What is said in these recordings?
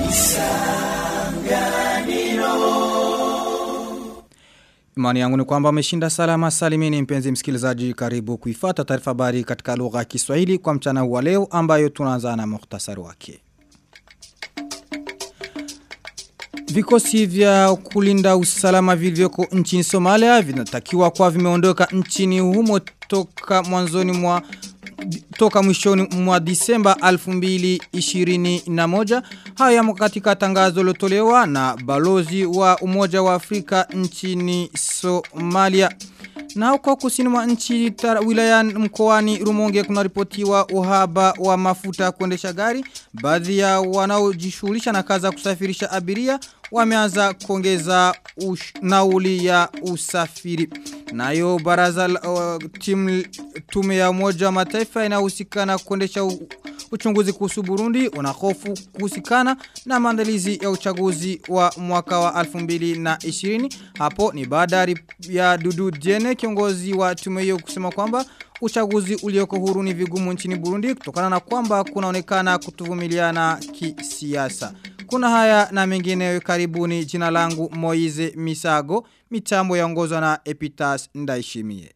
Imani yangu ni kwamba umeshinda salama salimini mpenzi msikilizaji karibu kuifata taarifa habari katika lugha ya Kiswahili kwa mchana wa leo ambayo tunaanza na muhtasari wake. Vikosi vya kulinda usalama vilivyoko nchini Somalia vinatakiwa kwa vimeondoka nchini humo toka mwanzoni mwa toka mwishoni mwa Disemba 2021 haya katika tangazo lotolewa na balozi wa Umoja wa Afrika nchini Somalia na huko kusini mwa nchi wilaya mkoani Rumonge kunaripotiwa uhaba wa mafuta kuendesha gari baadhi ya wanaojishughulisha na kazi kusafirisha abiria wameanza kuongeza nauli ya usafiri nayo baraza uh, tim, tume ya umoja wa mataifa inayohusika na kuendesha uchunguzi kuhusu Burundi unahofu kuhusikana na maandalizi ya uchaguzi wa mwaka wa 2020 hapo ni baada ya Dudu Diene kiongozi wa tume hiyo kusema kwamba uchaguzi ulioko huru ni vigumu nchini Burundi kutokana na kwamba kunaonekana kutuvumiliana kisiasa kuna haya na mengine karibuni jina langu Moize Misago mitambo yaongozwa na Epitas Ndaishimie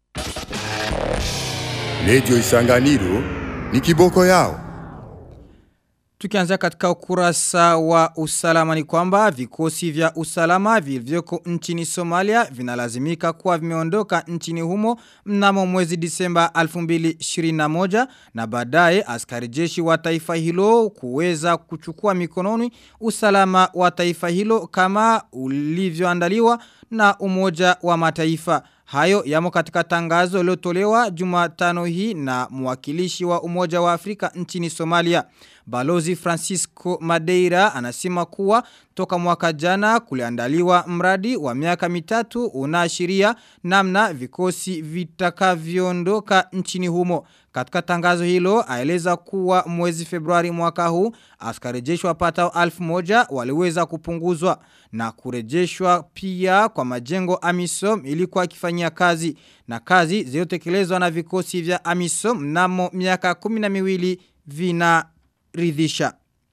Radio Isanganiro ni kiboko yao. Tukianzia katika ukurasa wa usalama ni kwamba vikosi vya usalama vilivyoko nchini Somalia vinalazimika kuwa vimeondoka nchini humo mnamo mwezi Disemba 2021 na baadaye askari jeshi wa taifa hilo kuweza kuchukua mikononi usalama wa taifa hilo kama ulivyoandaliwa na umoja wa mataifa. Hayo yamo katika tangazo lotolewa jumatano hii na mwakilishi wa umoja wa Afrika nchini Somalia. Balozi Francisco Madeira anasema kuwa toka mwaka jana kuliandaliwa mradi wa miaka mitatu unaashiria namna vikosi vitakavyoondoka nchini humo. Katika tangazo hilo aeleza kuwa mwezi Februari mwaka huu askari jeshi wapatao alfu moja waliweza kupunguzwa na kurejeshwa pia kwa majengo Amisom ilikuwa kifanyia kazi na kazi zilizotekelezwa na vikosi vya Amisom mnamo miaka 12 vinaridhisha.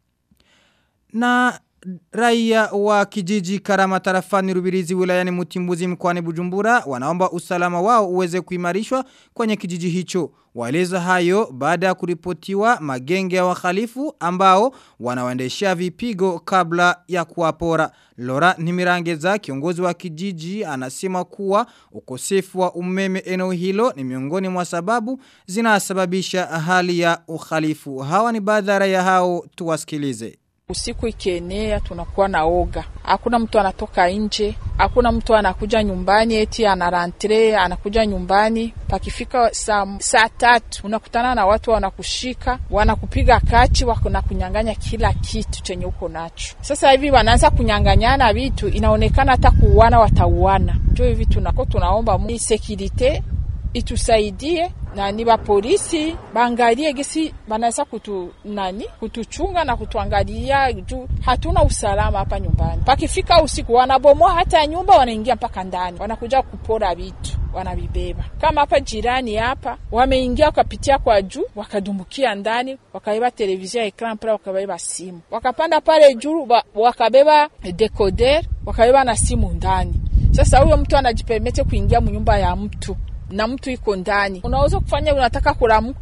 Na Raia wa kijiji karama tarafani rubirizi wilayani mutimbuzi mkwani bujumbura wanaomba usalama wao uweze kuimarishwa kwenye kijiji hicho. Waeleza hayo baada ya kuripotiwa magenge ya wakhalifu ambao wanawaendeshea vipigo kabla ya kuwapora. Lora Nimirangeza kiongozi wa kijiji anasema kuwa ukosefu wa umeme eneo hilo ni miongoni mwa sababu zinasababisha hali ya ukhalifu. Hawa ni baadhi ya hao tuwasikilize. Usiku ikienea tunakuwa na oga, hakuna mtu anatoka nje, hakuna mtu anakuja nyumbani eti anarantre anakuja nyumbani. Pakifika saa, saa tatu unakutana na watu wanakushika, wanakupiga kachi, wanakunyang'anya kila kitu chenye uko nacho. Sasa hivi wanaanza kunyang'anyana vitu, inaonekana hata kuuana watauana. Ndio hivi tunako tunaomba sekirite itusaidie na ni ba polisi baangalie gisi banaweza kutu nani kutuchunga na kutuangalia juu hatuna usalama hapa nyumbani. Pakifika usiku wanabomoa hata nyumba, wanaingia mpaka ndani, wanakuja kupora vitu wanavibeba. Kama hapa jirani hapa wameingia wakapitia kwa juu, wakadumbukia ndani, wakabeba televizia ya ekran pale, wakabeba simu, wakapanda pale juu, wakabeba decoder, wakabeba na simu ndani. Sasa huyo mtu anajipermete kuingia mnyumba ya mtu na mtu iko ndani, unaweza kufanya, unataka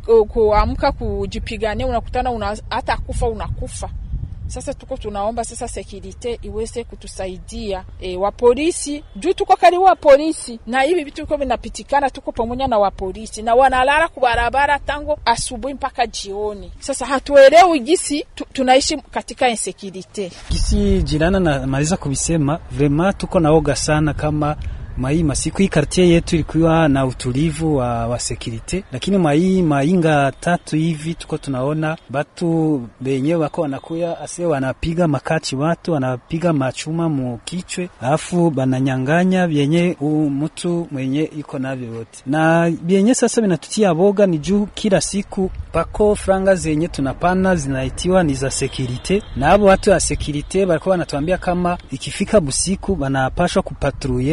kuamka kujipigania, unakutana una, hata kufa unakufa. Sasa tuko tunaomba sasa sekirite iweze kutusaidia e, wa polisi juu tuko karibu wa polisi, na hivi vitu viko vinapitikana, tuko pamoja na wa polisi na wanalala kubarabara tango asubuhi mpaka jioni. Sasa hatuelewi gisi tu, tunaishi katika insekirite gisi jirana na maliza kubisema, vrema tuko naoga sana kama mai masiku hii kartie yetu ilikuwa na utulivu wa, wa sekirite, lakini mai mainga tatu hivi tuko tunaona batu benye wako wanakuya ase wanapiga makachi watu wanapiga machuma mu kichwe, alafu bananyanganya vyenye mtu mwenye iko navyo yote, na vyenye sasa vinatutia boga ni juu kila siku pako franga zenye tunapana zinaitiwa ni za sekirite, na abo watu wa sekirite balikuwa wanatuambia kama ikifika busiku banapashwa kupatruye ma,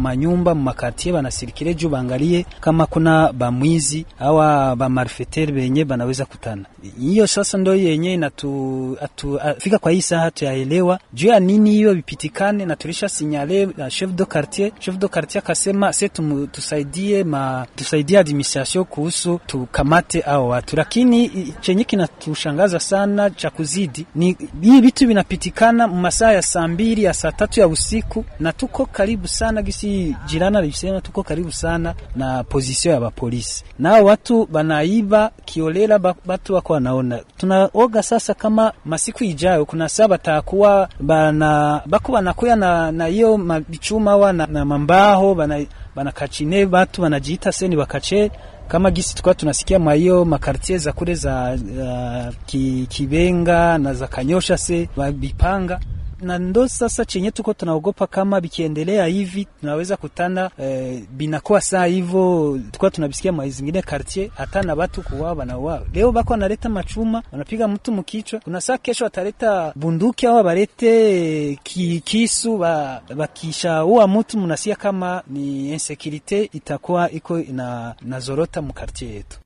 manyumba makartie banasirikire juu baangalie kama kuna bamwizi awa bamarfeter benye banaweza kutana. Hiyo sasa ndo yenye inatu atu, fika kwa hii saa tuyaelewa juu ya nini hiyo vipitikane, na tulisha sinyale na chef de quartier. Chef de quartier akasema se tum, tusaidie ma tusaidie administration kuhusu tukamate hao watu, lakini chenye kinatushangaza sana cha kuzidi ni hii vitu vinapitikana masaa ya saa mbili ya saa tatu ya usiku, na tuko karibu sana gisi jirana alisema, tuko karibu sana na position ya bapolisi, nao watu banaiba kiolela, batu wako wanaona. Tunaoga sasa kama masiku ijayo kuna saa batakuwa bana bako banakuya na na hiyo mabichuma wa na, na mambaho bana banakachine batu banajiita seni bakache kama gisi tukwa tunasikia mwa hiyo makartie za kule za uh, ki, Kibenga na za Kanyosha se bipanga na ndo sasa chenye tuko tunaogopa kama bikiendelea hivi tunaweza kutana eh, binakuwa saa hivyo tukwa tunabisikia mwa zingine quartier hata na watu kuwao banauawa. Leo bako wanaleta machuma wanapiga mtu mkichwa, kuna saa kesho wataleta bunduki au barete ki, kisu ba, bakishaua mtu, mnasikia kama ni insecurity itakuwa iko ina nazorota mu quartier yetu.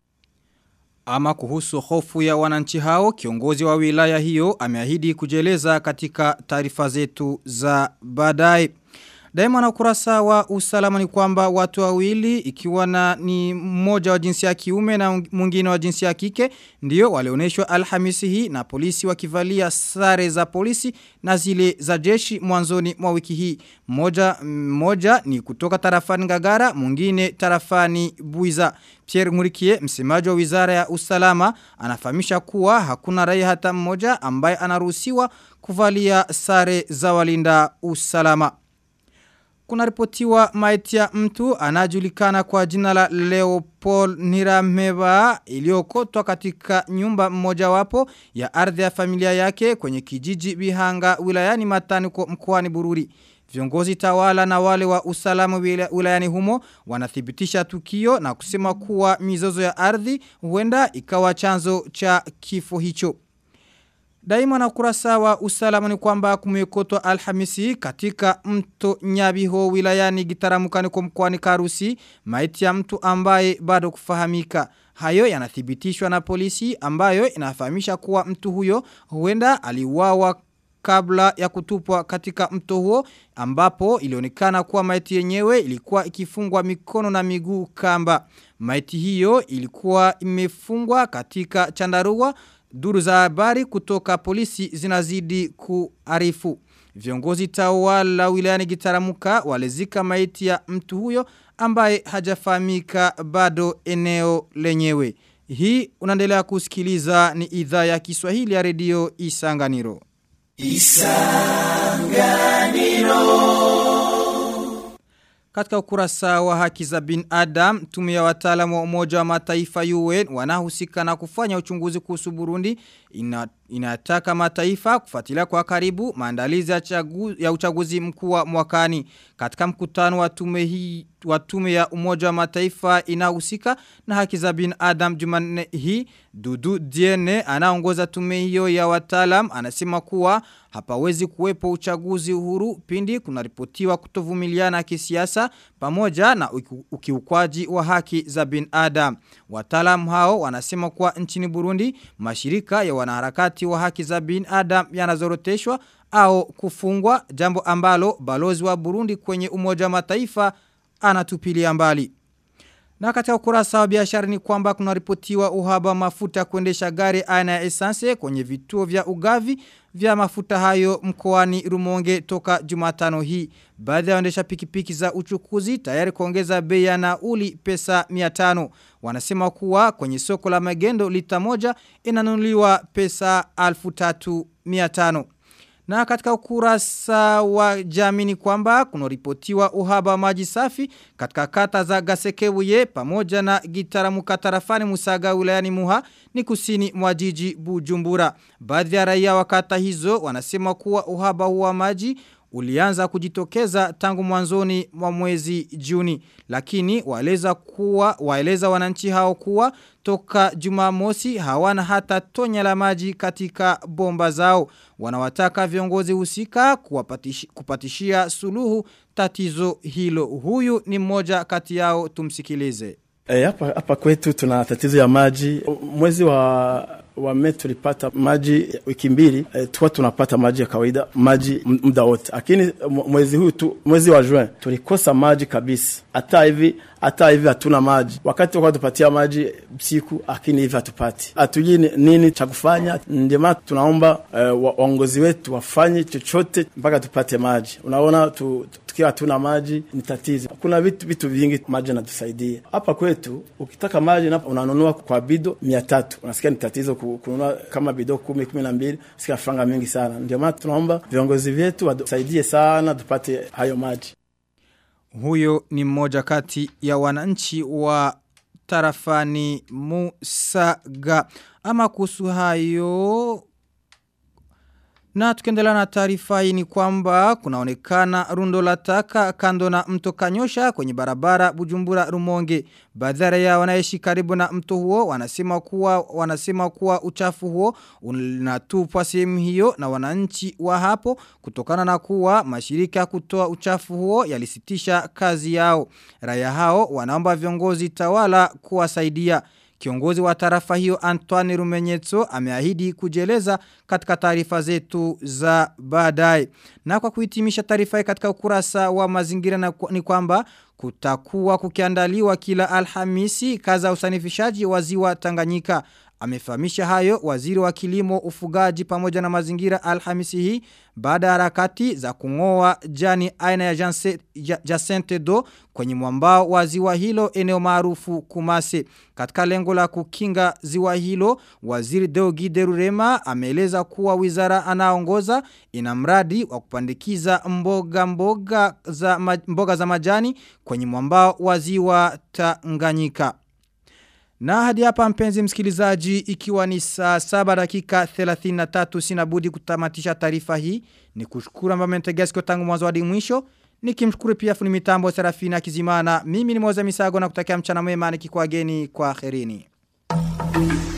Ama kuhusu hofu ya wananchi hao, kiongozi wa wilaya hiyo ameahidi kujeleza katika taarifa zetu za baadaye. Daima na ukurasa wa usalama ni kwamba watu wawili ikiwa na ni mmoja wa jinsia ya kiume na mwingine wa jinsia ya kike ndio walioneshwa Alhamisi hii na polisi wakivalia sare za polisi na zile za jeshi mwanzoni mwa wiki hii. Mmoja mmoja ni kutoka tarafani Ngagara, mwingine tarafani Buiza. Pierre Ngurikie, msemaji wa Wizara ya Usalama, anafahamisha kuwa hakuna raia hata mmoja ambaye anaruhusiwa kuvalia sare za walinda usalama. Kuna ripotiwa maiti ya mtu anajulikana kwa jina la Leopold Nirameba iliyokotwa katika nyumba mmoja wapo ya ardhi ya familia yake kwenye kijiji Bihanga wilayani Matani kwa mkoani Bururi. Viongozi tawala na wale wa usalama wilayani humo wanathibitisha tukio na kusema kuwa mizozo ya ardhi huenda ikawa chanzo cha kifo hicho. Daima na kurasa wa usalama ni kwamba kumekotwa alhamisi katika mto nyabiho wilayani gitaramukani kwa mkwani karusi maiti ya mtu ambaye bado kufahamika. Hayo yanathibitishwa na polisi ambayo inafahamisha kuwa mtu huyo huenda aliuawa kabla ya kutupwa katika mto huo ambapo ilionekana kuwa maiti yenyewe ilikuwa ikifungwa mikono na miguu kamba. Maiti hiyo ilikuwa imefungwa katika chandarua Duru za habari kutoka polisi zinazidi kuarifu. Viongozi tawala wilayani gitaramuka walezika maiti ya mtu huyo ambaye hajafahamika bado eneo lenyewe. Hii unaendelea kusikiliza ni idhaa ya Kiswahili ya redio Isanganiro. Isanganiro. Katika ukurasa wa haki za bin Adam, tume ya wataalamu wa umoja wa mataifa UN wanahusika na kufanya uchunguzi kuhusu Burundi ina, inataka mataifa kufuatilia kwa karibu maandalizi ya, chagu, ya uchaguzi mkuu wa mwakani. Katika mkutano wa tume hii wa tume ya umoja wa mataifa inahusika na haki za bin Adam Jumanne hii Dudu Diene anaongoza tume hiyo ya wataalam anasema kuwa hapawezi kuwepo uchaguzi uhuru pindi kunaripotiwa kutovumiliana kisiasa pamoja na ukiukwaji wa haki za bin Adam. Wataalam hao wanasema kuwa nchini Burundi mashirika ya wanaharakati wa haki za bin Adam yanazoroteshwa au kufungwa jambo ambalo balozi wa Burundi kwenye umoja wa mataifa anatupilia mbali. Na katika ukurasa wa biashara ni kwamba kuna ripotiwa uhaba mafuta kuendesha gari aina ya essence kwenye vituo vya ugavi vya mafuta hayo mkoani Rumonge toka Jumatano hii. Baadhi ya waendesha pikipiki za uchukuzi tayari kuongeza bei ya nauli pesa 500. Wanasema kuwa kwenye soko la magendo lita moja inanunuliwa pesa 3500. Na katika ukurasa wa jamii ni kwamba kunaripotiwa uhaba wa maji safi katika kata za Gasekebuye pamoja na Gitaramuka tarafani Musaga wilayani Muha ni kusini mwa jiji Bujumbura. Baadhi ya raia wa kata hizo wanasema kuwa uhaba huwa maji ulianza kujitokeza tangu mwanzoni mwa mwezi Juni lakini waeleza kuwa waeleza wananchi hao kuwa toka Jumamosi hawana hata tonya la maji katika bomba zao wanawataka viongozi husika kuwapatish, kupatishia suluhu tatizo hilo huyu ni mmoja kati yao tumsikilize E, hapa, hapa kwetu tuna tatizo ya maji. Mwezi wa wa Mei tulipata maji wiki mbili e, tuwa tunapata maji ya kawaida maji muda wote, lakini mwezi huu tu, mwezi wa Juin tulikosa maji kabisa. Hata hivi hata hivi hatuna maji, wakati wakati tupatia maji siku, lakini hivi hatupati, hatujui nini cha kufanya. Ndio maana tunaomba e, waongozi wetu wafanye chochote mpaka tupate maji. Unaona tu, tukiwa hatuna maji ni tatizo. Kuna vitu vitu vingi maji yanatusaidia hapa kwetu. Ukitaka maji unanunua kwa bido mia tatu, unasikia ni tatizo kununua kama bido kumi kumi na mbili, sikia franga mingi sana. Ndio maana tunaomba viongozi vyetu watusaidie sana tupate hayo maji. Huyo ni mmoja kati ya wananchi wa tarafani Musaga. Ama kuhusu hayo na tukiendelea na taarifa hii ni kwamba kunaonekana rundo la taka kando na mto Kanyosha kwenye barabara Bujumbura Rumonge. Baadhi ya wanaishi karibu na mto huo wanasema kuwa wanasema kuwa uchafu huo unatupwa sehemu hiyo na wananchi wa hapo kutokana na kuwa mashirika kutoa uchafu huo yalisitisha kazi yao. Raia hao wanaomba viongozi tawala kuwasaidia. Kiongozi wa tarafa hiyo Antoine Rumenyetso ameahidi kujeleza katika taarifa zetu za baadaye. Na kwa kuhitimisha taarifa katika ukurasa wa mazingira na ni kwamba kutakuwa kukiandaliwa kila Alhamisi kaza usanifishaji wa ziwa Tanganyika. Amefahamisha hayo waziri wa kilimo ufugaji pamoja na mazingira Alhamisi hii baada ya harakati za kungoa jani aina ya Jacente do kwenye mwambao wa ziwa hilo eneo maarufu Kumase. Katika lengo la kukinga ziwa hilo, waziri Deogi Derurema ameeleza kuwa wizara anaongoza ina mradi wa kupandikiza mboga mboga za, mboga za majani kwenye mwambao wa ziwa Tanganyika. Na hadi hapa mpenzi msikilizaji ikiwa ni saa saba dakika 33 sinabudi kutamatisha taarifa hii ni kushukuru ambao mmentegea tangu mwanzo hadi mwisho nikimshukuru pia funi mitambo Serafina Kizimana mimi ni Moza Misago na kutakia mchana mwema nikikuageni kwa kherini.